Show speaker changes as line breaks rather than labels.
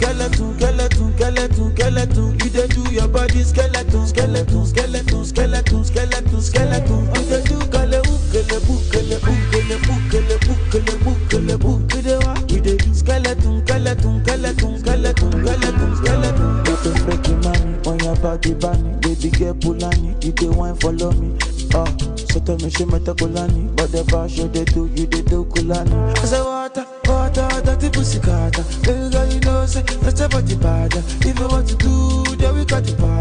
skeleton, skeleton, skeleton, skeleton. You dey do your body skeleton, skeleton, skeleton, skeleton, skeleton, skeleton. You dey do kale ukele bukele bukele bukele bukele bukele bukele. You dey wa? You dey do skeleton, skeleton, skeleton, skeleton, skeleton, skeleton. You dey break your money on your body, bunny. Baby girl Pulani, you dey wine follow me. Oh, so tell me she met a Kulani, but the bash you dey do, you dey do Kulani. I say water, water, dirty pussy carter. Baby girl, you know say that's your body bad. If you want to do, then we got the power.